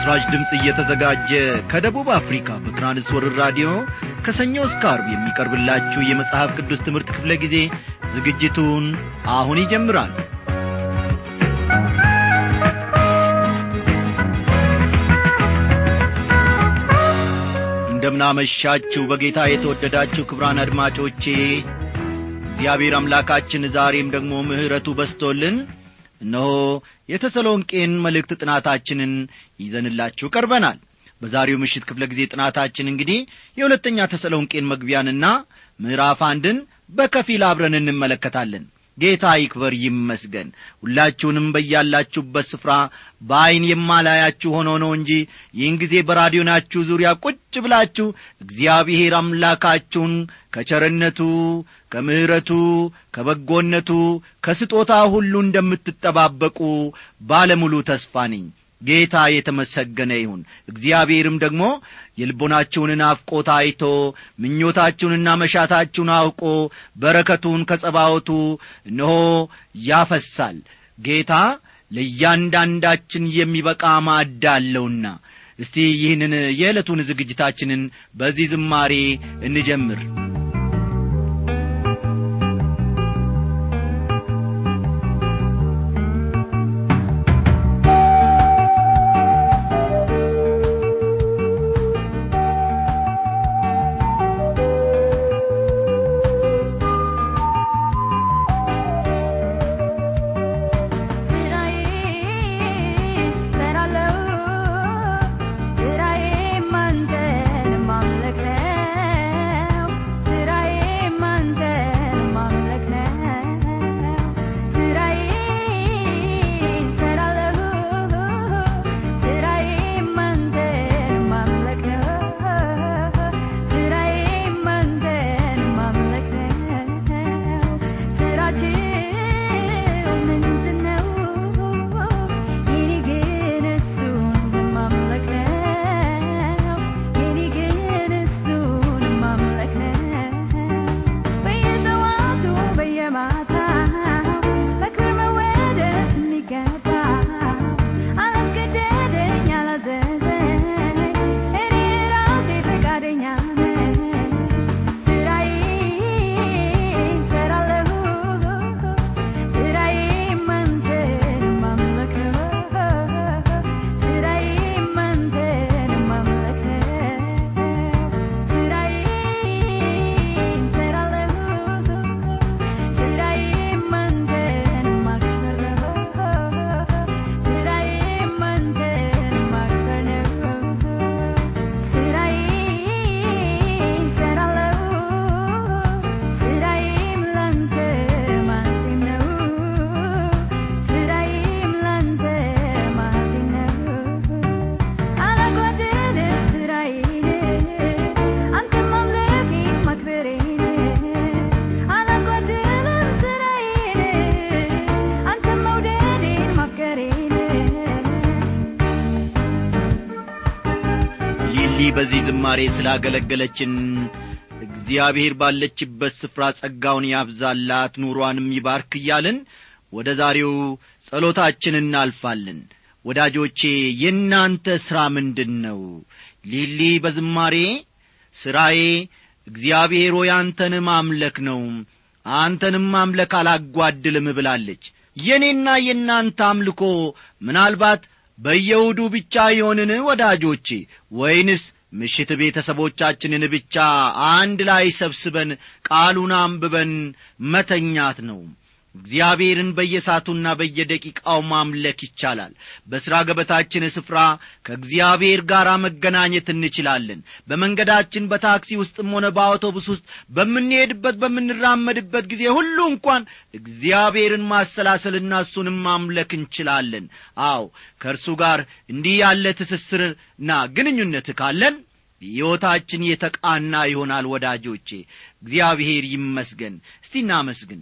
ለምሥራች ድምፅ እየተዘጋጀ ከደቡብ አፍሪካ በትራንስወርር ራዲዮ ከሰኞ እስከ አርብ የሚቀርብላችሁ የመጽሐፍ ቅዱስ ትምህርት ክፍለ ጊዜ ዝግጅቱን አሁን ይጀምራል እንደምናመሻችሁ በጌታ የተወደዳችሁ ክብራን አድማጮቼ እግዚአብሔር አምላካችን ዛሬም ደግሞ ምሕረቱ በስቶልን እነሆ የተሰሎንቄን መልእክት ጥናታችንን ይዘንላችሁ ቀርበናል በዛሬው ምሽት ክፍለ ጊዜ ጥናታችን እንግዲህ የሁለተኛ ተሰሎንቄን መግቢያንና ምዕራፍ አንድን በከፊል አብረን እንመለከታለን ጌታ ይክበር ይመስገን ሁላችሁንም በያላችሁበት ስፍራ በዐይን የማላያችሁ ሆኖ ነው እንጂ ይህን ጊዜ በራዲዮናችሁ ዙሪያ ቁጭ ብላችሁ እግዚአብሔር አምላካችሁን ከቸርነቱ ከምሕረቱ ከበጎነቱ ከስጦታ ሁሉ እንደምትጠባበቁ ባለሙሉ ተስፋ ነኝ ጌታ የተመሰገነ ይሁን እግዚአብሔርም ደግሞ የልቦናችሁን ናፍቆት አይቶ ምኞታችሁንና መሻታችሁን አውቆ በረከቱን ከጸባወቱ እነሆ ያፈሳል ጌታ ለእያንዳንዳችን የሚበቃ ማዕድ አለውና እስቲ ይህንን የዕለቱን ዝግጅታችንን በዚህ ዝማሬ እንጀምር በዚህ ዝማሬ ስላገለገለችን እግዚአብሔር ባለችበት ስፍራ ጸጋውን ያብዛላት ኑሯንም ይባርክ እያልን ወደ ዛሬው ጸሎታችን እናልፋለን ወዳጆቼ የእናንተ ሥራ ምንድን ነው ሊሊ በዝማሬ ሥራዬ እግዚአብሔር ሆይ አንተን ማምለክ ነው አንተንም ማምለክ አላጓድልም ብላለች የእኔና የእናንተ አምልኮ ምናልባት በየውዱ ብቻ ይሆንን ወዳጆቼ ወይንስ ምሽት ቤተሰቦቻችንን ብቻ አንድ ላይ ሰብስበን ቃሉን አንብበን መተኛት ነው እግዚአብሔርን በየሳቱና በየደቂቃው ማምለክ ይቻላል በሥራ ገበታችን ስፍራ ከእግዚአብሔር ጋር መገናኘት እንችላለን በመንገዳችን በታክሲ ውስጥም ሆነ በአውቶቡስ ውስጥ በምንሄድበት በምንራመድበት ጊዜ ሁሉ እንኳን እግዚአብሔርን ማሰላሰልና እሱንም ማምለክ እንችላለን አው ከእርሱ ጋር እንዲህ ያለ ትስስርና ግንኙነት ካለን ሕይወታችን የተቃና ይሆናል ወዳጆቼ እግዚአብሔር ይመስገን እስቲ እናመስግን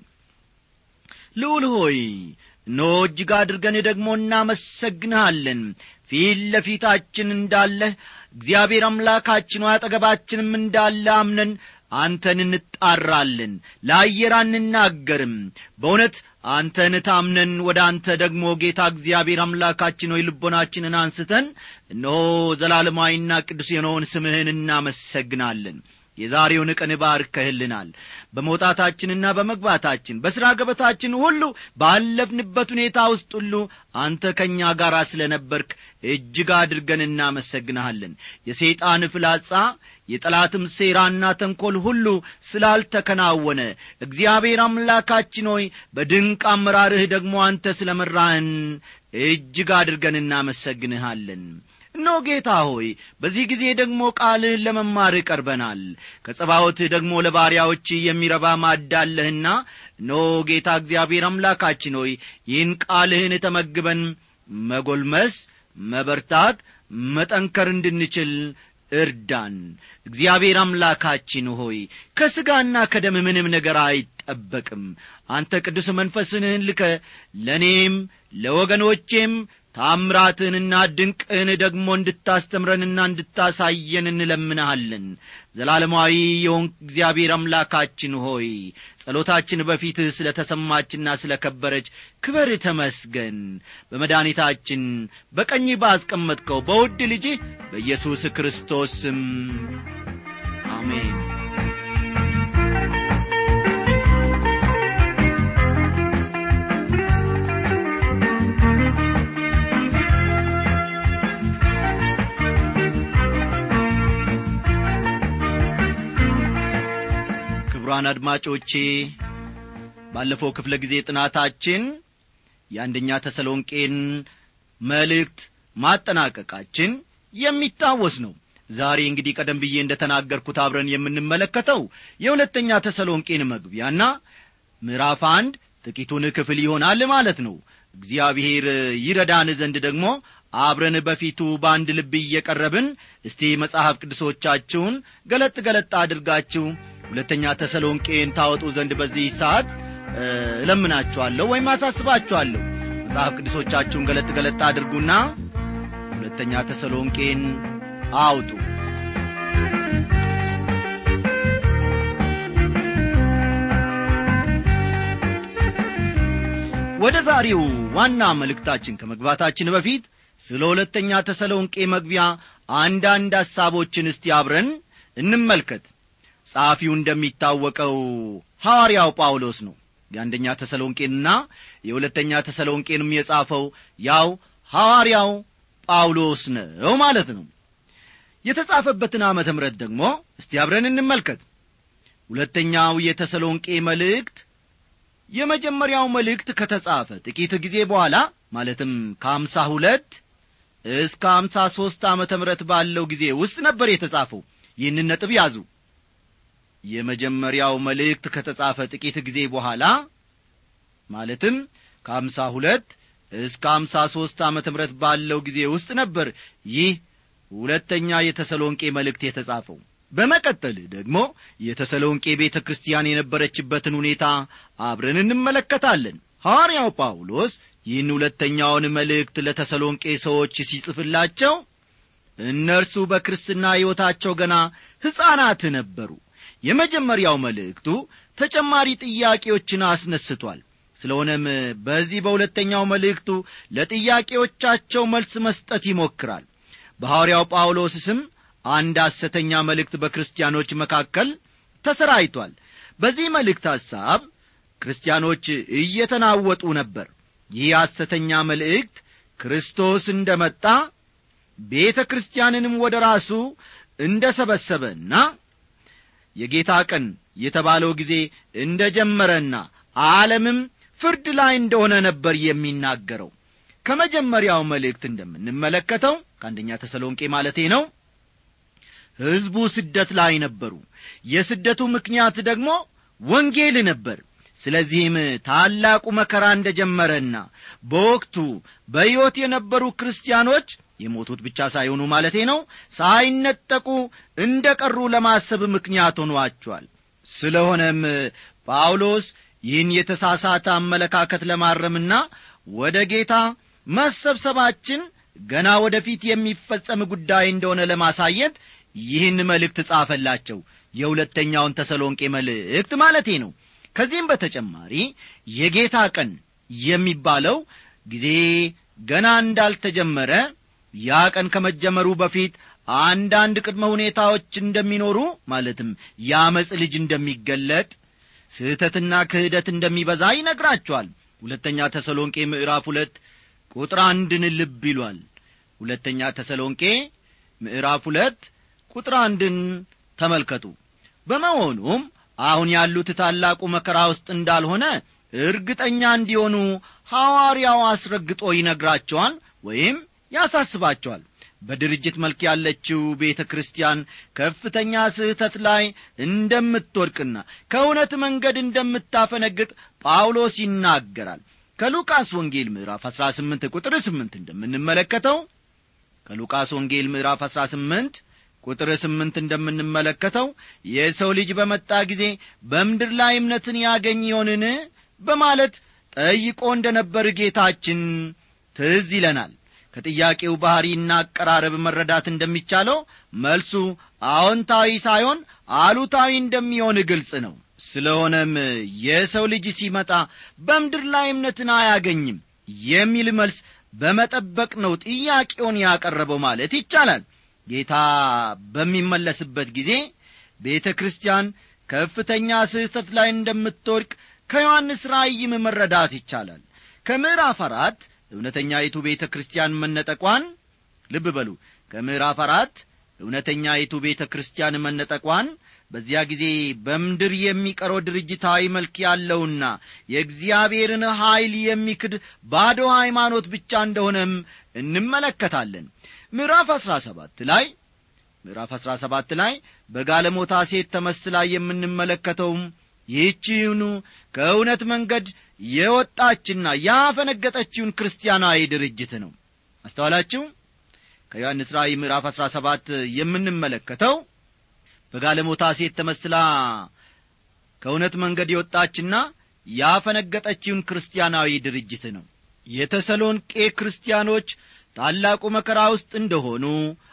ልዑል ሆይ እነሆ እጅግ አድርገን ደግሞ እናመሰግንሃለን ፊት ለፊታችን እንዳለህ እግዚአብሔር አምላካችን አጠገባችንም እንዳለ አምነን አንተን እንጣራለን ለአየር አንናገርም በእውነት አንተን ታምነን ወደ አንተ ደግሞ ጌታ እግዚአብሔር አምላካችን ሆይ ልቦናችንን አንስተን እነሆ ዘላለማዊና ቅዱስ የሆነውን ስምህን እናመሰግናለን የዛሬውን ቀን ባርከህልናል በመውጣታችንና በመግባታችን በሥራ ገበታችን ሁሉ ባለፍንበት ሁኔታ ውስጥ ሁሉ አንተ ከእኛ ጋር ስለ ነበርክ እጅግ አድርገን እናመሰግንሃለን የሰይጣን ፍላጻ የጠላትም ሴራና ተንኰል ሁሉ ስላልተከናወነ እግዚአብሔር አምላካችን ሆይ በድንቅ አመራርህ ደግሞ አንተ ስለ መራህን እጅግ አድርገን እናመሰግንሃለን እነሆ ጌታ ሆይ በዚህ ጊዜ ደግሞ ቃልህን ለመማር ቀርበናል ከጸባወትህ ደግሞ ለባሪያዎች የሚረባ ማዳለህና እነሆ ጌታ እግዚአብሔር አምላካችን ሆይ ይህን ቃልህን ተመግበን መጎልመስ መበርታት መጠንከር እንድንችል እርዳን እግዚአብሔር አምላካችን ሆይ ከሥጋና ከደም ምንም ነገር አይጠበቅም አንተ ቅዱስ መንፈስንህን ልከ ለእኔም ለወገኖቼም ታምራትህንና ድንቅህን ደግሞ እንድታስተምረንና እንድታሳየን እንለምንሃለን ዘላለማዊ የሆን እግዚአብሔር አምላካችን ሆይ ጸሎታችን በፊትህ ስለ ተሰማችና ስለ ከበረች ክበር ተመስገን በመድኃኒታችን በቀኝ ባስቀመጥከው በውድ ልጅህ በኢየሱስ ክርስቶስ ስም አሜን ክቡራን አድማጮቼ ባለፈው ክፍለ ጊዜ ጥናታችን የአንደኛ ተሰሎንቄን መልእክት ማጠናቀቃችን የሚታወስ ነው ዛሬ እንግዲህ ቀደም ብዬ እንደ ተናገርኩት አብረን የምንመለከተው የሁለተኛ ተሰሎንቄን መግቢያና ምዕራፍ አንድ ጥቂቱን ክፍል ይሆናል ማለት ነው እግዚአብሔር ይረዳን ዘንድ ደግሞ አብረን በፊቱ በአንድ ልብ እየቀረብን እስቲ መጽሐፍ ቅዱሶቻችሁን ገለጥ ገለጥ አድርጋችሁ ሁለተኛ ተሰሎንቄን ታወጡ ዘንድ በዚህ ሰዓት እለምናችኋለሁ ወይም አሳስባችኋለሁ መጽሐፍ ቅዱሶቻችሁን ገለጥ ገለጥ አድርጉና ሁለተኛ ተሰሎንቄን አውጡ ወደ ዛሬው ዋና መልእክታችን ከመግባታችን በፊት ስለ ሁለተኛ ተሰሎንቄ መግቢያ አንዳንድ ሐሳቦችን እስቲ አብረን እንመልከት ጸሐፊው እንደሚታወቀው ሐዋርያው ጳውሎስ ነው የአንደኛ ተሰሎንቄንና የሁለተኛ ተሰሎንቄንም የጻፈው ያው ሐዋርያው ጳውሎስ ነው ማለት ነው የተጻፈበትን ዓመተ ምረት ደግሞ እስቲ አብረን እንመልከት ሁለተኛው የተሰሎንቄ መልእክት የመጀመሪያው መልእክት ከተጻፈ ጥቂት ጊዜ በኋላ ማለትም ከአምሳ ሁለት እስከ አምሳ ሦስት ዓመተ ምረት ባለው ጊዜ ውስጥ ነበር የተጻፈው ይህንን ነጥብ ያዙ የመጀመሪያው መልእክት ከተጻፈ ጥቂት ጊዜ በኋላ ማለትም ከአምሳ ሁለት እስከ አምሳ ሦስት ዓመተ ምረት ባለው ጊዜ ውስጥ ነበር ይህ ሁለተኛ የተሰሎንቄ መልእክት የተጻፈው በመቀጠል ደግሞ የተሰሎንቄ ቤተ ክርስቲያን የነበረችበትን ሁኔታ አብረን እንመለከታለን ሐዋርያው ጳውሎስ ይህን ሁለተኛውን መልእክት ለተሰሎንቄ ሰዎች ሲጽፍላቸው እነርሱ በክርስትና ሕይወታቸው ገና ሕፃናት ነበሩ የመጀመሪያው መልእክቱ ተጨማሪ ጥያቄዎችን አስነስቷል ስለሆነም በዚህ በሁለተኛው መልእክቱ ለጥያቄዎቻቸው መልስ መስጠት ይሞክራል በሐዋርያው ጳውሎስ ስም አንድ ሐሰተኛ መልእክት በክርስቲያኖች መካከል ተሰራይቷል በዚህ መልእክት ሐሳብ ክርስቲያኖች እየተናወጡ ነበር ይህ ሐሰተኛ መልእክት ክርስቶስ እንደ መጣ ቤተ ክርስቲያንንም ወደ ራሱ እንደ ሰበሰበና የጌታ ቀን የተባለው ጊዜ እንደ ጀመረና ዓለምም ፍርድ ላይ እንደሆነ ነበር የሚናገረው ከመጀመሪያው መልእክት እንደምንመለከተው ከአንደኛ ተሰሎንቄ ማለቴ ነው ሕዝቡ ስደት ላይ ነበሩ የስደቱ ምክንያት ደግሞ ወንጌል ነበር ስለዚህም ታላቁ መከራ እንደ ጀመረና በወቅቱ በሕይወት የነበሩ ክርስቲያኖች የሞቱት ብቻ ሳይሆኑ ማለቴ ነው ሳይነጠቁ እንደ ቀሩ ለማሰብ ምክንያት ሆኗቸዋል ስለሆነም ጳውሎስ ይህን የተሳሳተ አመለካከት ለማረምና ወደ ጌታ መሰብሰባችን ገና ወደፊት የሚፈጸም ጉዳይ እንደሆነ ለማሳየት ይህን መልእክት ጻፈላቸው የሁለተኛውን ተሰሎንቄ መልእክት ማለቴ ነው ከዚህም በተጨማሪ የጌታ ቀን የሚባለው ጊዜ ገና እንዳልተጀመረ ያ ቀን ከመጀመሩ በፊት አንዳንድ ቅድመ ሁኔታዎች እንደሚኖሩ ማለትም የአመፅ ልጅ እንደሚገለጥ ስህተትና ክህደት እንደሚበዛ ይነግራቸዋል ሁለተኛ ተሰሎንቄ ምዕራፍ ሁለት ቁጥር አንድን ልብ ይሏል ሁለተኛ ተሰሎንቄ ምዕራፍ ሁለት ቁጥር አንድን ተመልከቱ በመሆኑም አሁን ያሉት ታላቁ መከራ ውስጥ እንዳልሆነ እርግጠኛ እንዲሆኑ ሐዋርያው አስረግጦ ይነግራቸዋል ወይም ያሳስባቸዋል በድርጅት መልክ ያለችው ቤተ ክርስቲያን ከፍተኛ ስህተት ላይ እንደምትወድቅና ከእውነት መንገድ እንደምታፈነግጥ ጳውሎስ ይናገራል ከሉቃስ ወንጌል ምዕራፍ 18 ቁጥር 8 እንደምንመለከተው ከሉቃስ ወንጌል ምዕራፍ 18 ቁጥር ስምንት እንደምንመለከተው የሰው ልጅ በመጣ ጊዜ በምድር ላይ እምነትን ያገኝ ይሆንን በማለት ጠይቆ እንደ ነበር ጌታችን ትዝ ይለናል ከጥያቄው ባሕሪና አቀራረብ መረዳት እንደሚቻለው መልሱ አዎንታዊ ሳይሆን አሉታዊ እንደሚሆን ግልጽ ነው ስለሆነም የሰው ልጅ ሲመጣ በምድር ላይ እምነትን አያገኝም የሚል መልስ በመጠበቅ ነው ጥያቄውን ያቀረበው ማለት ይቻላል ጌታ በሚመለስበት ጊዜ ቤተ ክርስቲያን ከፍተኛ ስህተት ላይ እንደምትወድቅ ከዮሐንስ ራእይም መረዳት ይቻላል ከምዕራፍ አራት እውነተኛይቱ ቤተ ክርስቲያን መነጠቋን ልብ በሉ ከምዕራፍ አራት እውነተኛይቱ ቤተ ክርስቲያን መነጠቋን በዚያ ጊዜ በምድር የሚቀረው ድርጅታዊ መልክ ያለውና የእግዚአብሔርን ኀይል የሚክድ ባዶ ሃይማኖት ብቻ እንደሆነም እንመለከታለን ምዕራፍ አሥራ ሰባት ላይ ምዕራፍ አሥራ ሰባት ላይ በጋለሞታ ሴት ተመስላ የምንመለከተውም ይህቺውኑ ከእውነት መንገድ የወጣችና ያፈነገጠችውን ክርስቲያናዊ ድርጅት ነው አስተዋላችሁ ከዮሐንስ ራእይ ምዕራፍ አሥራ ሰባት የምንመለከተው በጋለሞታ ሴት ተመስላ ከእውነት መንገድ የወጣችና ያፈነገጠችውን ክርስቲያናዊ ድርጅት ነው የተሰሎንቄ ክርስቲያኖች ታላቁ መከራ ውስጥ እንደሆኑ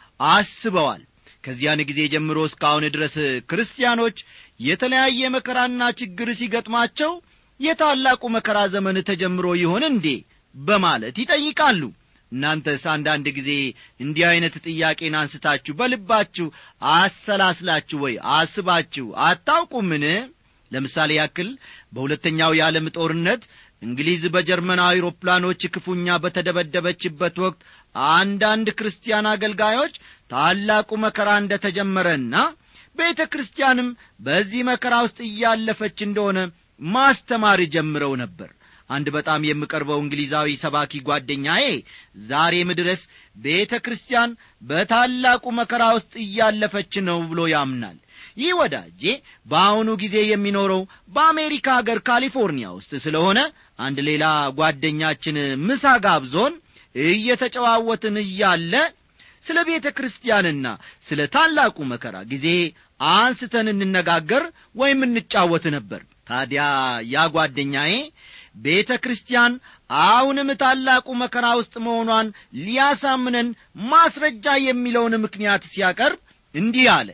አስበዋል ከዚያን ጊዜ ጀምሮ እስካሁን ድረስ ክርስቲያኖች የተለያየ መከራና ችግር ሲገጥማቸው የታላቁ መከራ ዘመን ተጀምሮ ይሆን እንዴ በማለት ይጠይቃሉ እናንተስ አንዳንድ ጊዜ እንዲህ ዐይነት ጥያቄን አንስታችሁ በልባችሁ አሰላስላችሁ ወይ አስባችሁ አታውቁምን ለምሳሌ ያክል በሁለተኛው የዓለም ጦርነት እንግሊዝ በጀርመን አውሮፕላኖች ክፉኛ በተደበደበችበት ወቅት አንዳንድ ክርስቲያን አገልጋዮች ታላቁ መከራ እንደ ተጀመረና ቤተ ክርስቲያንም በዚህ መከራ ውስጥ እያለፈች እንደሆነ ማስተማር ጀምረው ነበር አንድ በጣም የምቀርበው እንግሊዛዊ ሰባኪ ጓደኛዬ ዛሬም ድረስ ቤተ ክርስቲያን በታላቁ መከራ ውስጥ እያለፈች ነው ብሎ ያምናል ይህ ወዳጄ በአሁኑ ጊዜ የሚኖረው በአሜሪካ አገር ካሊፎርኒያ ውስጥ ስለሆነ አንድ ሌላ ጓደኛችን ምሳ ጋብዞን እየተጨዋወትን እያለ ስለ ቤተ ክርስቲያንና ስለ ታላቁ መከራ ጊዜ አንስተን እንነጋገር ወይም እንጫወት ነበር ታዲያ ያ ጓደኛዬ ቤተ ክርስቲያን አሁንም ታላቁ መከራ ውስጥ መሆኗን ሊያሳምነን ማስረጃ የሚለውን ምክንያት ሲያቀርብ እንዲህ አለ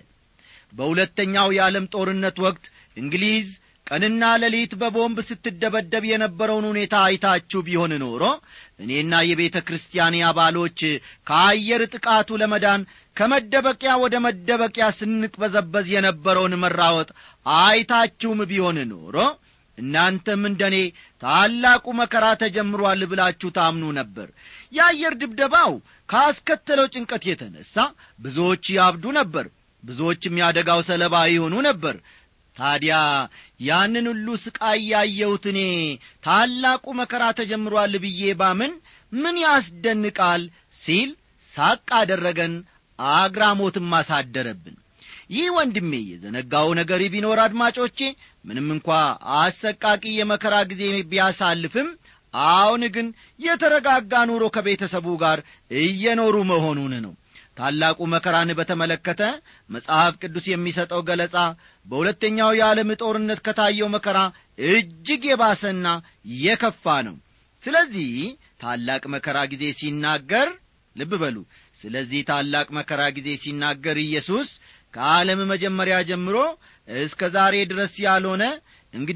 በሁለተኛው የዓለም ጦርነት ወቅት እንግሊዝ ቀንና ሌሊት በቦምብ ስትደበደብ የነበረውን ሁኔታ አይታችሁ ቢሆን ኖሮ እኔና የቤተ ክርስቲያኔ አባሎች ከአየር ጥቃቱ ለመዳን ከመደበቂያ ወደ መደበቂያ ስንቅበዘበዝ የነበረውን መራወጥ አይታችሁም ቢሆን ኖሮ እናንተም እንደ እኔ ታላቁ መከራ ተጀምሯል ብላችሁ ታምኑ ነበር የአየር ድብደባው ካስከተለው ጭንቀት የተነሣ ብዙዎች ያብዱ ነበር ብዙዎችም ያደጋው ሰለባ ይሆኑ ነበር ታዲያ ያንን ሁሉ ስቃይ ያየሁት እኔ ታላቁ መከራ ተጀምሯል ብዬ ባምን ምን ያስደንቃል ሲል ሳቅ አደረገን አግራሞትም አሳደረብን ይህ ወንድሜ የዘነጋው ነገር ቢኖር አድማጮቼ ምንም እንኳ አሰቃቂ የመከራ ጊዜ ቢያሳልፍም አሁን ግን የተረጋጋ ኑሮ ከቤተሰቡ ጋር እየኖሩ መሆኑን ነው ታላቁ መከራን በተመለከተ መጽሐፍ ቅዱስ የሚሰጠው ገለጻ በሁለተኛው የዓለም ጦርነት ከታየው መከራ እጅግ የባሰና የከፋ ነው ስለዚህ ታላቅ መከራ ጊዜ ሲናገር ልብ በሉ ስለዚህ ታላቅ መከራ ጊዜ ሲናገር ኢየሱስ ከዓለም መጀመሪያ ጀምሮ እስከ ዛሬ ድረስ ያልሆነ እንግዲህ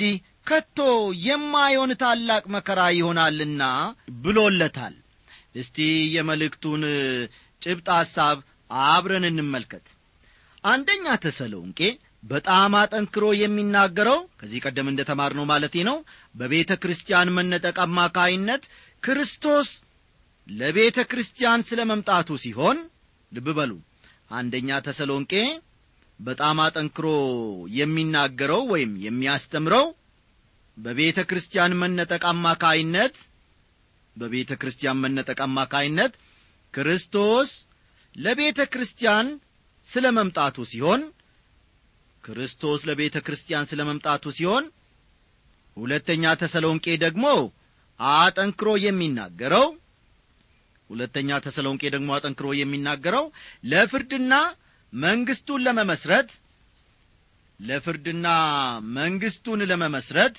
ከቶ የማይሆን ታላቅ መከራ ይሆናልና ብሎለታል እስቲ የመልእክቱን ጭብጥ ሐሳብ አብረን እንመልከት አንደኛ ተሰሎንቄ በጣም አጠንክሮ የሚናገረው ከዚህ ቀደም እንደ ተማርነው ማለቴ ነው በቤተ ክርስቲያን መነጠቅ አማካይነት ክርስቶስ ለቤተ ክርስቲያን ስለ መምጣቱ ሲሆን ልብ በሉ አንደኛ ተሰሎንቄ በጣም አጠንክሮ የሚናገረው ወይም የሚያስተምረው በቤተ ክርስቲያን መነጠቅ አማካይነት በቤተ ክርስቲያን መነጠቅ አማካይነት ክርስቶስ ለቤተ ክርስቲያን ስለ መምጣቱ ሲሆን ክርስቶስ ለቤተ ክርስቲያን ስለ መምጣቱ ሲሆን ሁለተኛ ተሰሎንቄ ደግሞ አጠንክሮ የሚናገረው ሁለተኛ ተሰሎንቄ ደግሞ አጠንክሮ የሚናገረው ለፍርድና መንግስቱን ለመመስረት ለፍርድና መንግስቱን ለመመስረት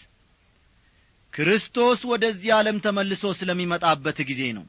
ክርስቶስ ወደዚህ ዓለም ተመልሶ ስለሚመጣበት ጊዜ ነው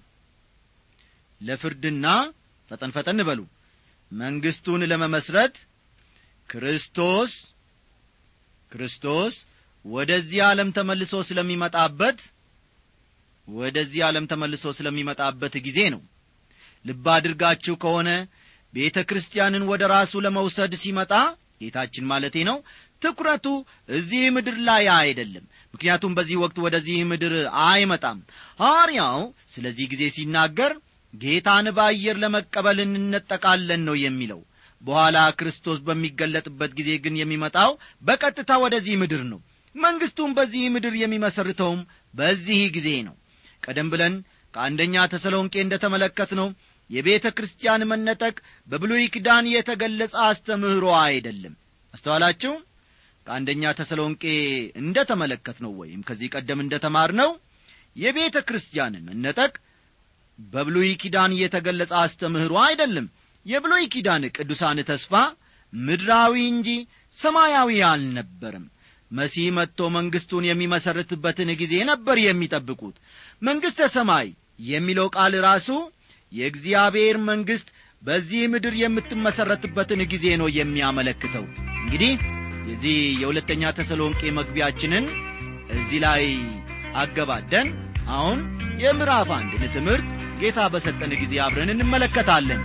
ለፍርድና ፈጠን ፈጠን በሉ መንግስቱን ለመመስረት ክርስቶስ ክርስቶስ ወደዚህ ዓለም ተመልሶ ስለሚመጣበት ወደዚህ ዓለም ተመልሶ ስለሚመጣበት ጊዜ ነው ልብ አድርጋችሁ ከሆነ ቤተ ክርስቲያንን ወደ ራሱ ለመውሰድ ሲመጣ ጌታችን ማለቴ ነው ትኩረቱ እዚህ ምድር ላይ አይደለም ምክንያቱም በዚህ ወቅት ወደዚህ ምድር አይመጣም ሐዋርያው ስለዚህ ጊዜ ሲናገር ጌታን በአየር ለመቀበል እንነጠቃለን ነው የሚለው በኋላ ክርስቶስ በሚገለጥበት ጊዜ ግን የሚመጣው በቀጥታ ወደዚህ ምድር ነው መንግሥቱም በዚህ ምድር የሚመሰርተውም በዚህ ጊዜ ነው ቀደም ብለን ከአንደኛ ተሰሎንቄ እንደ ተመለከት ነው የቤተ ክርስቲያን መነጠቅ በብሉይ ኪዳን የተገለጸ አስተምህሮ አይደለም አስተዋላችሁ ከአንደኛ ተሰሎንቄ እንደ ተመለከት ነው ወይም ከዚህ ቀደም እንደ ተማር ነው የቤተ ክርስቲያን መነጠቅ በብሉይ ኪዳን የተገለጸ አስተምህሮ አይደለም የብሉይ ኪዳን ቅዱሳን ተስፋ ምድራዊ እንጂ ሰማያዊ አልነበርም መሲህ መጥቶ መንግሥቱን የሚመሰርትበትን ጊዜ ነበር የሚጠብቁት መንግሥተ ሰማይ የሚለው ቃል ራሱ የእግዚአብሔር መንግሥት በዚህ ምድር የምትመሠረትበትን ጊዜ ነው የሚያመለክተው እንግዲህ የዚህ የሁለተኛ ተሰሎንቄ መግቢያችንን እዚህ ላይ አገባደን አሁን የምዕራፍ አንድን ትምህርት ጌታ በሰጠን ጊዜ አብረን እንመለከታለን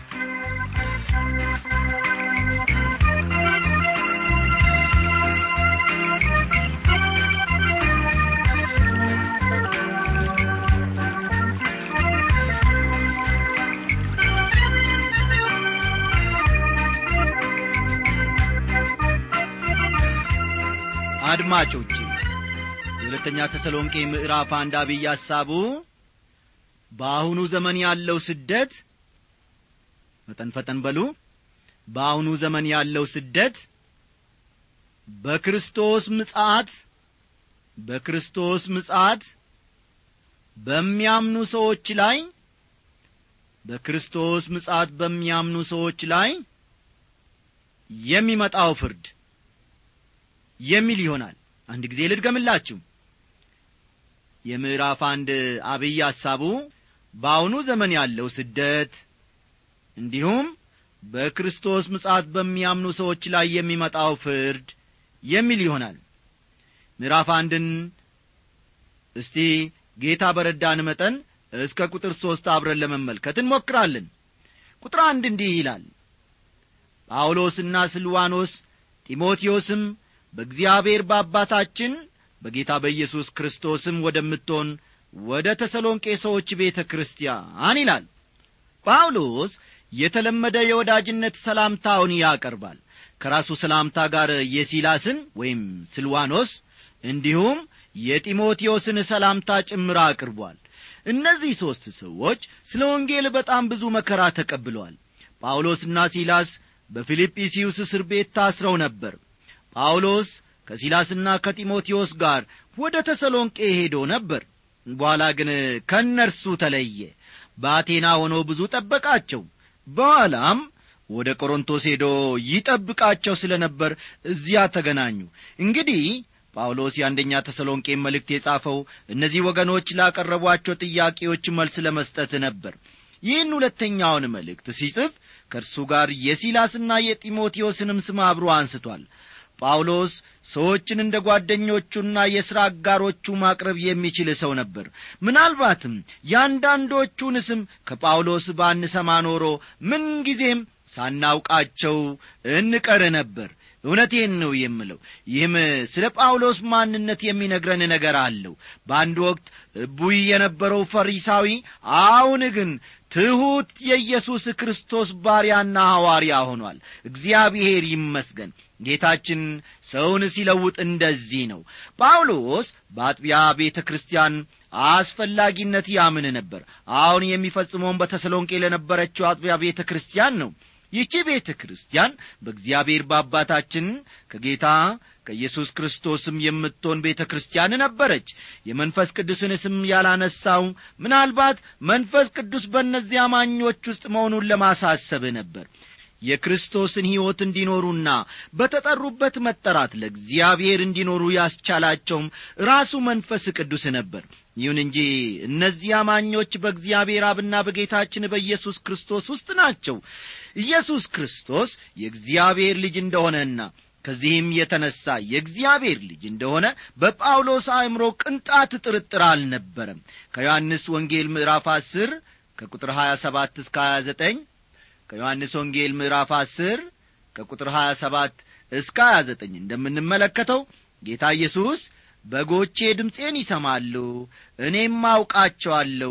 አድማጮች የሁለተኛ ተሰሎንቄ ምዕራፍ አንድ አብይ ሐሳቡ በአሁኑ ዘመን ያለው ስደት ፈጠን ፈጠን በሉ በአሁኑ ዘመን ያለው ስደት በክርስቶስ ምጻት በክርስቶስ ምጻት በሚያምኑ ሰዎች ላይ በክርስቶስ ምጻት በሚያምኑ ሰዎች ላይ የሚመጣው ፍርድ የሚል ይሆናል አንድ ጊዜ ልድገምላችሁ የምዕራፍ አንድ አብይ ሐሳቡ በአሁኑ ዘመን ያለው ስደት እንዲሁም በክርስቶስ ምጻት በሚያምኑ ሰዎች ላይ የሚመጣው ፍርድ የሚል ይሆናል ምዕራፍ አንድን እስቲ ጌታ በረዳን መጠን እስከ ቁጥር ሦስት አብረን ለመመልከት እንሞክራለን ቁጥር አንድ እንዲህ ይላል ጳውሎስና ስልዋኖስ ጢሞቴዎስም በእግዚአብሔር በአባታችን በጌታ በኢየሱስ ክርስቶስም ወደምትሆን ወደ ተሰሎንቄ ሰዎች ቤተ ክርስቲያን ይላል ጳውሎስ የተለመደ የወዳጅነት ሰላምታውን ያቀርባል ከራሱ ሰላምታ ጋር የሲላስን ወይም ስልዋኖስ እንዲሁም የጢሞቴዎስን ሰላምታ ጭምር አቅርቧል እነዚህ ሦስት ሰዎች ስለ ወንጌል በጣም ብዙ መከራ ተቀብለዋል ጳውሎስና ሲላስ በፊልጵስዩስ እስር ቤት ታስረው ነበር ጳውሎስ ከሲላስና ከጢሞቴዎስ ጋር ወደ ተሰሎንቄ ሄዶ ነበር በኋላ ግን ከእነርሱ ተለየ በአቴና ሆኖ ብዙ ጠበቃቸው በኋላም ወደ ቆሮንቶስ ሄዶ ይጠብቃቸው ስለ ነበር እዚያ ተገናኙ እንግዲህ ጳውሎስ የአንደኛ ተሰሎንቄን መልእክት የጻፈው እነዚህ ወገኖች ላቀረቧቸው ጥያቄዎች መልስ ለመስጠት ነበር ይህን ሁለተኛውን መልእክት ሲጽፍ ከእርሱ ጋር የሲላስና የጢሞቴዎስንም ስም አብሮ አንስቷል ጳውሎስ ሰዎችን እንደ ጓደኞቹና የሥራ አጋሮቹ ማቅረብ የሚችል ሰው ነበር ምናልባትም ያንዳንዶቹን ስም ከጳውሎስ ባንሰማ ኖሮ ምንጊዜም ሳናውቃቸው እንቀር ነበር እውነቴን ነው የምለው ይህም ስለ ጳውሎስ ማንነት የሚነግረን ነገር አለው በአንድ ወቅት እቡይ የነበረው ፈሪሳዊ አሁን ግን ትሑት የኢየሱስ ክርስቶስ ባሪያና ሐዋርያ ሆኗል እግዚአብሔር ይመስገን ጌታችን ሰውን ሲለውጥ እንደዚህ ነው ጳውሎስ በአጥቢያ ቤተ ክርስቲያን አስፈላጊነት ያምን ነበር አሁን የሚፈጽመውን በተሰሎንቄ ለነበረችው አጥቢያ ቤተ ክርስቲያን ነው ይህቺ ቤተ ክርስቲያን በእግዚአብሔር በአባታችን ከጌታ ከኢየሱስ ክርስቶስም የምትሆን ቤተ ክርስቲያን ነበረች የመንፈስ ቅዱስን ስም ያላነሳው ምናልባት መንፈስ ቅዱስ በእነዚህ አማኞች ውስጥ መሆኑን ለማሳሰብ ነበር የክርስቶስን ሕይወት እንዲኖሩና በተጠሩበት መጠራት ለእግዚአብሔር እንዲኖሩ ያስቻላቸውም ራሱ መንፈስ ቅዱስ ነበር ይሁን እንጂ እነዚህ አማኞች በእግዚአብሔር አብና በጌታችን በኢየሱስ ክርስቶስ ውስጥ ናቸው ኢየሱስ ክርስቶስ የእግዚአብሔር ልጅ እንደሆነና ከዚህም የተነሣ የእግዚአብሔር ልጅ እንደሆነ በጳውሎስ አእምሮ ቅንጣት ጥርጥር አልነበረም ከዮሐንስ ወንጌል ምዕራፍ አስር ከቁጥር ሀያ ሰባት እስከ ሀያ ዘጠኝ ከዮሐንስ ወንጌል ምዕራፍ አስር ከቁጥር ሀያ ሰባት እስከ ሀያ ዘጠኝ እንደምንመለከተው ጌታ ኢየሱስ በጎቼ ድምፄን ይሰማሉ እኔም አውቃቸዋለሁ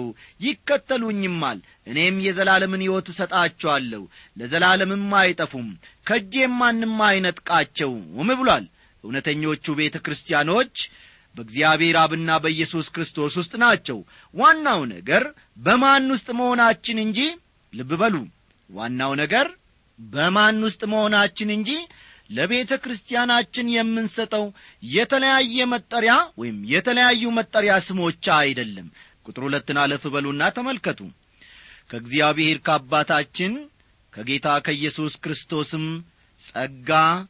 ይከተሉኝማል እኔም የዘላለምን ሕይወት እሰጣቸዋለሁ ለዘላለምም አይጠፉም ከእጄም ማንም አይነጥቃቸውም ብሏል እውነተኞቹ ቤተ ክርስቲያኖች በእግዚአብሔር አብና በኢየሱስ ክርስቶስ ውስጥ ናቸው ዋናው ነገር በማን ውስጥ መሆናችን እንጂ ልብ በሉ ዋናው ነገር በማን ውስጥ መሆናችን እንጂ ለቤተ ክርስቲያናችን የምንሰጠው የተለያየ መጠሪያ ወይም የተለያዩ መጠሪያ ስሞች አይደለም ቁጥር ሁለትን አለፍ በሉና ተመልከቱ ከእግዚአብሔር ከአባታችን ከጌታ ከኢየሱስ ክርስቶስም ጸጋ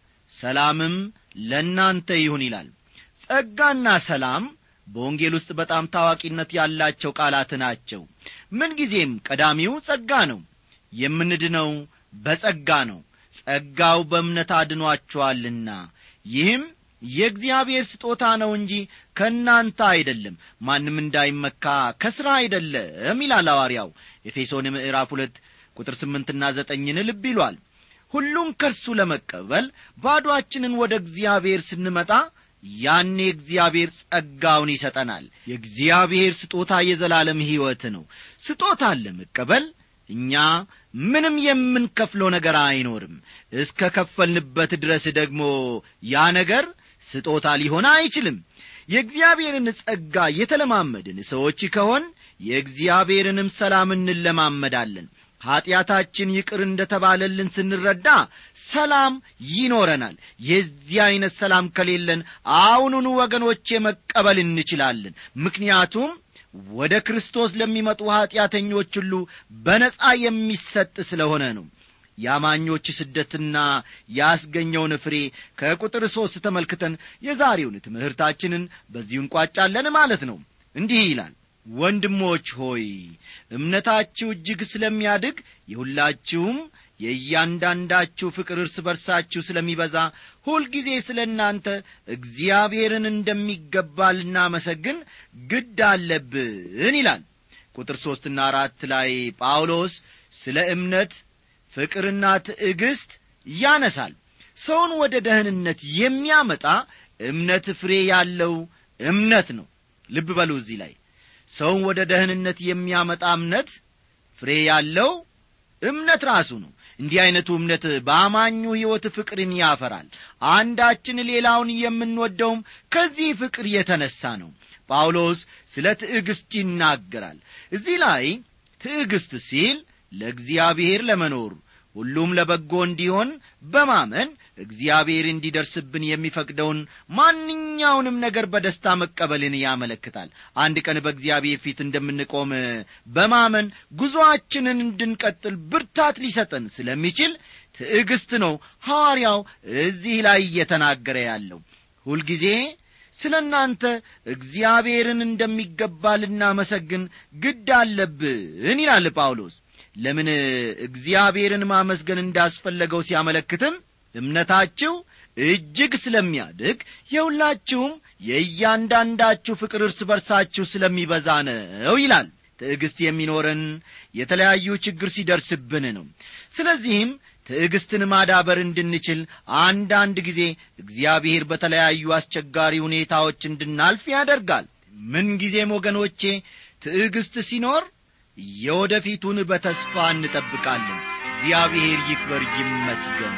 ሰላምም ለእናንተ ይሁን ይላል ጸጋና ሰላም በወንጌል ውስጥ በጣም ታዋቂነት ያላቸው ቃላት ናቸው ምንጊዜም ቀዳሚው ጸጋ ነው የምንድነው በጸጋ ነው ጸጋው በእምነት አድኗችኋልና ይህም የእግዚአብሔር ስጦታ ነው እንጂ ከእናንተ አይደለም ማንም እንዳይመካ ከሥራ አይደለም ይላል ሐዋርያው ኤፌሶን ምዕራፍ ሁለት ቁጥር ስምንትና ዘጠኝን ልብ ይሏል ሁሉም ከእርሱ ለመቀበል ባዶአችንን ወደ እግዚአብሔር ስንመጣ ያኔ እግዚአብሔር ጸጋውን ይሰጠናል የእግዚአብሔር ስጦታ የዘላለም ሕይወት ነው ስጦታን ለመቀበል እኛ ምንም የምንከፍለው ነገር አይኖርም እስከ ከፈልንበት ድረስ ደግሞ ያ ነገር ስጦታ ሊሆን አይችልም የእግዚአብሔርን ጸጋ የተለማመድን ሰዎች ከሆን የእግዚአብሔርንም ሰላም እንለማመዳለን ኀጢአታችን ይቅር እንደ ተባለልን ስንረዳ ሰላም ይኖረናል የዚህ ዐይነት ሰላም ከሌለን አሁኑኑ ወገኖቼ መቀበል እንችላለን ምክንያቱም ወደ ክርስቶስ ለሚመጡ ኀጢአተኞች ሁሉ በነጻ የሚሰጥ ስለሆነ ነው የአማኞች ስደትና ያስገኘውን ፍሬ ከቁጥር ሦስት ተመልክተን የዛሬውን ትምህርታችንን በዚሁ እንቋጫለን ማለት ነው እንዲህ ይላል ወንድሞች ሆይ እምነታችሁ እጅግ ስለሚያድግ የሁላችሁም የእያንዳንዳችሁ ፍቅር እርስ በርሳችሁ ስለሚበዛ ሁልጊዜ ስለ እናንተ እግዚአብሔርን እንደሚገባ ልናመሰግን ግድ አለብን ይላል ቁጥር ሦስትና አራት ላይ ጳውሎስ ስለ እምነት ፍቅርና ትዕግስት ያነሳል ሰውን ወደ ደህንነት የሚያመጣ እምነት ፍሬ ያለው እምነት ነው ልብ በሉ እዚህ ላይ ሰውን ወደ ደህንነት የሚያመጣ እምነት ፍሬ ያለው እምነት ራሱ ነው እንዲህ ዐይነቱ እምነት በአማኙ ሕይወት ፍቅርን ያፈራል አንዳችን ሌላውን የምንወደውም ከዚህ ፍቅር የተነሣ ነው ጳውሎስ ስለ ትዕግሥት ይናገራል እዚህ ላይ ትዕግሥት ሲል ለእግዚአብሔር ለመኖር ሁሉም ለበጎ እንዲሆን በማመን እግዚአብሔር እንዲደርስብን የሚፈቅደውን ማንኛውንም ነገር በደስታ መቀበልን ያመለክታል አንድ ቀን በእግዚአብሔር ፊት እንደምንቆም በማመን ጉዞአችንን እንድንቀጥል ብርታት ሊሰጠን ስለሚችል ትዕግስት ነው ሐዋርያው እዚህ ላይ እየተናገረ ያለው ሁልጊዜ ስለ እናንተ እግዚአብሔርን እንደሚገባ ልናመሰግን ግድ አለብን ይላል ጳውሎስ ለምን እግዚአብሔርን ማመስገን እንዳስፈለገው ሲያመለክትም እምነታችሁ እጅግ ስለሚያድግ የሁላችሁም የእያንዳንዳችሁ ፍቅር እርስ በርሳችሁ ስለሚበዛ ነው ይላል ትዕግሥት የሚኖረን የተለያዩ ችግር ሲደርስብን ነው ስለዚህም ትዕግሥትን ማዳበር እንድንችል አንዳንድ ጊዜ እግዚአብሔር በተለያዩ አስቸጋሪ ሁኔታዎች እንድናልፍ ያደርጋል ምንጊዜም ወገኖቼ ትዕግሥት ሲኖር የወደፊቱን በተስፋ እንጠብቃለን እግዚአብሔር ይክበር ይመስገን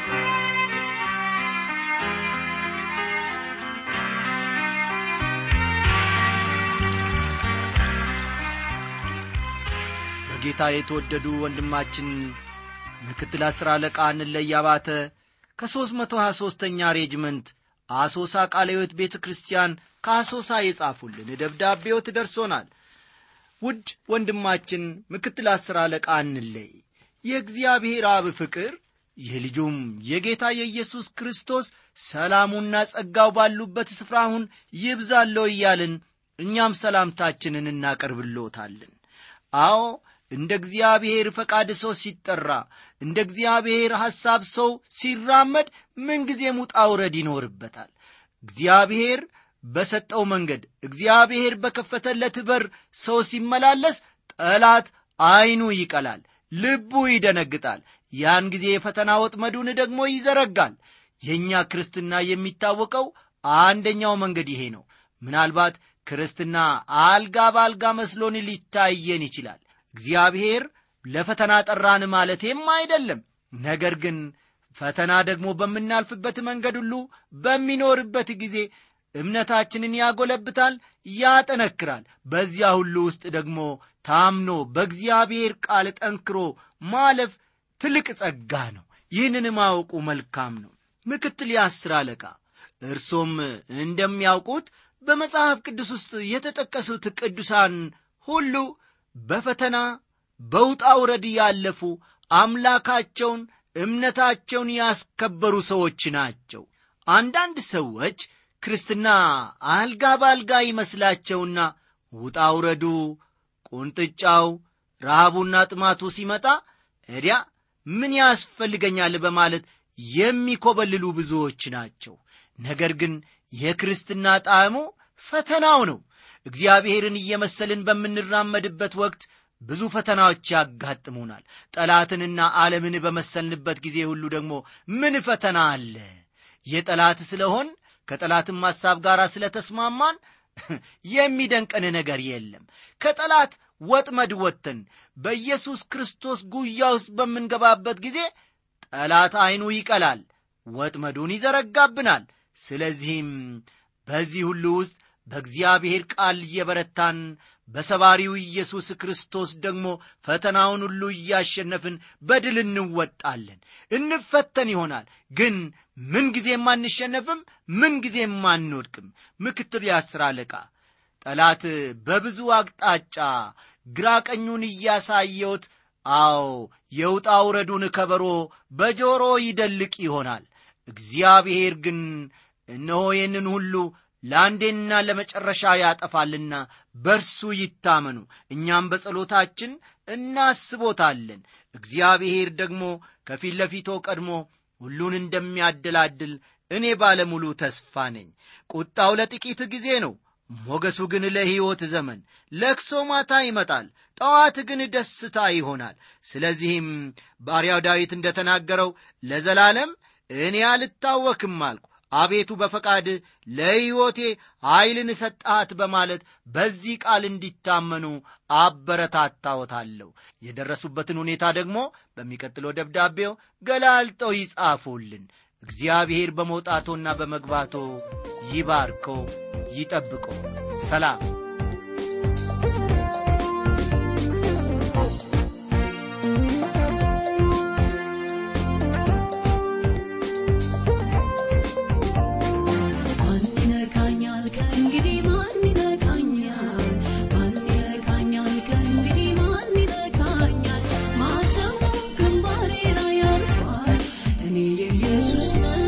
በጌታ የተወደዱ ወንድማችን ምክትል አሥር አለቃ እንለይ አባተ ከሦስት መቶ ሀያ ሦስተኛ ሬጅመንት አሶሳ ቃለ ሕይወት ቤተ ክርስቲያን ከአሶሳ የጻፉልን ደብዳቤዎት ደርሶናል ውድ ወንድማችን ምክትል አሥር አለቃ እንለይ የእግዚአብሔር አብ ፍቅር የልጁም የጌታ የኢየሱስ ክርስቶስ ሰላሙና ጸጋው ባሉበት ስፍራ አሁን ይብዛለው እያልን እኛም ሰላምታችንን እናቀርብሎታለን አዎ እንደ እግዚአብሔር ፈቃድ ሰው ሲጠራ እንደ እግዚአብሔር ሐሳብ ሰው ሲራመድ ምንጊዜም ውጣ ውረድ ይኖርበታል እግዚአብሔር በሰጠው መንገድ እግዚአብሔር በከፈተለት በር ሰው ሲመላለስ ጠላት ዐይኑ ይቀላል ልቡ ይደነግጣል ያን ጊዜ የፈተና ወጥመዱን ደግሞ ይዘረጋል የእኛ ክርስትና የሚታወቀው አንደኛው መንገድ ይሄ ነው ምናልባት ክርስትና አልጋ በአልጋ መስሎን ሊታየን ይችላል እግዚአብሔር ለፈተና ጠራን ማለቴም አይደለም ነገር ግን ፈተና ደግሞ በምናልፍበት መንገድ ሁሉ በሚኖርበት ጊዜ እምነታችንን ያጎለብታል ያጠነክራል በዚያ ሁሉ ውስጥ ደግሞ ታምኖ በእግዚአብሔር ቃል ጠንክሮ ማለፍ ትልቅ ጸጋ ነው ይህንን ማወቁ መልካም ነው ምክትል የአስር አለቃ እርሶም እንደሚያውቁት በመጽሐፍ ቅዱስ ውስጥ የተጠቀሱት ቅዱሳን ሁሉ በፈተና በውጣ ውረድ ያለፉ አምላካቸውን እምነታቸውን ያስከበሩ ሰዎች ናቸው አንዳንድ ሰዎች ክርስትና አልጋ በአልጋ ይመስላቸውና ውጣ ውረዱ ቁንጥጫው ረሃቡና ጥማቱ ሲመጣ እዲያ ምን ያስፈልገኛል በማለት የሚኮበልሉ ብዙዎች ናቸው ነገር ግን የክርስትና ጣዕሙ ፈተናው ነው እግዚአብሔርን እየመሰልን በምንራመድበት ወቅት ብዙ ፈተናዎች ያጋጥሙናል ጠላትንና ዓለምን በመሰልንበት ጊዜ ሁሉ ደግሞ ምን ፈተና አለ የጠላት ስለሆን ከጠላትም ሐሳብ ጋር ስለ ተስማማን የሚደንቀን ነገር የለም ከጠላት ወጥመድ ወጥተን በኢየሱስ ክርስቶስ ጉያ ውስጥ በምንገባበት ጊዜ ጠላት ዐይኑ ይቀላል ወጥመዱን ይዘረጋብናል ስለዚህም በዚህ ሁሉ ውስጥ በእግዚአብሔር ቃል እየበረታን በሰባሪው ኢየሱስ ክርስቶስ ደግሞ ፈተናውን ሁሉ እያሸነፍን በድል እንወጣለን እንፈተን ይሆናል ግን ምንጊዜም አንሸነፍም ምንጊዜም አንወድቅም ምክትል የአስር አለቃ ጠላት በብዙ አቅጣጫ ግራ ቀኙን እያሳየውት አዎ የውጣ ውረዱን ከበሮ በጆሮ ይደልቅ ይሆናል እግዚአብሔር ግን እነሆ ይህንን ሁሉ ለአንዴና ለመጨረሻ ያጠፋልና በርሱ ይታመኑ እኛም በጸሎታችን እናስቦታለን እግዚአብሔር ደግሞ ከፊት ለፊቶ ቀድሞ ሁሉን እንደሚያደላድል እኔ ባለሙሉ ተስፋ ነኝ ቁጣው ለጥቂት ጊዜ ነው ሞገሱ ግን ለሕይወት ዘመን ለክሶ ማታ ይመጣል ጠዋት ግን ደስታ ይሆናል ስለዚህም ባሪያው ዳዊት እንደ ተናገረው ለዘላለም እኔ አልታወክም አልኩ አቤቱ በፈቃድ ለሕይወቴ ኀይልን ሰጣት በማለት በዚህ ቃል እንዲታመኑ አበረታታዎታለሁ የደረሱበትን ሁኔታ ደግሞ በሚቀጥለው ደብዳቤው ገላልጠው ይጻፉልን እግዚአብሔር በመውጣቶና በመግባቶ ይባርኮ ይጠብቆ ሰላም ማን ይነካኛል ከእንግዲህ ማን ይነካኛል ማን ይነካኛል ከእንግዲህ ማን ይነካኛል ማተሙ ግንባሬ ላይ ያርፋል እኔ የኢየሱስ ነኝ